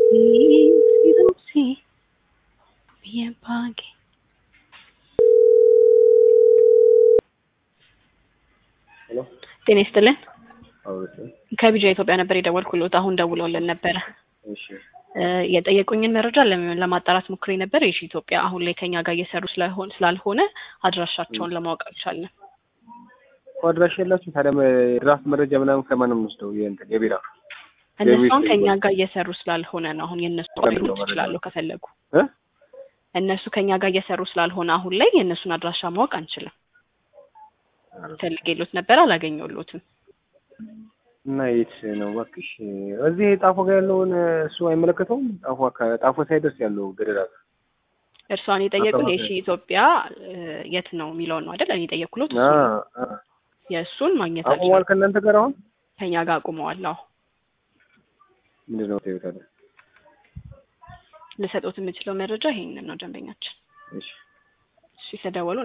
sì, bien pague. ሄሎ ጤና ይስጥልን። አውርስ ከቢጃ ኢትዮጵያ ነበር የደወልኩሎት። አሁን ደውለውልን ነበረ። እሺ እ የጠየቁኝን መረጃ ለመ- ለማጣራት ሞክሬ ነበር። የሺ ኢትዮጵያ አሁን ላይ ከኛ ጋር እየሰሩ ስለሆን ስላልሆነ አድራሻቸውን ለማወቅ አልቻልንም። እኮ አድራሻ የላችሁ ታዲያ ድራፍት መረጃ ምናምን ከማን ነው የምንወስደው? የእንትን የቢራ እነሱ የቤት አሁን ከኛ ይባላል። ጋር እየሰሩ ስላልሆነ ነው። አሁን የእነሱ ለምንድን ነው ሊሉት መረጃ? ይችላሉ ከፈለጉ። እ እነሱ ከኛ ጋር እየሰሩ ስላልሆነ አሁን ላይ የእነሱን አድራሻ ማወቅ አንችልም። ፈልጌሎት ነበር አላገኘሁሎትም። እና የት ነው እባክሽ? እዚህ ጣፎ ጋር ያለውን እሱ አይመለከተውም? ጣፎ አካባቢ ጣፎ ሳይደርስ ያለው ገደላ ጋር እርሷን የጠየቁን አካባቢ። የሺ ኢትዮጵያ እ የት ነው የሚለውን ነው አይደል? እኔ የጠየኩሎት አ እሱን ነው። አ የእሱን ማግኘት አቁሟል አልቻልኩም። ከእናንተ ጋር አሁን ከኛ ጋር አቁመዋል። አዎ ምንድን ነው ታዩት አለ። ልሰጦት የምችለው መረጃ ይሄንን ነው። ደንበኛችን እሺ እሺ፣ ተደወሉ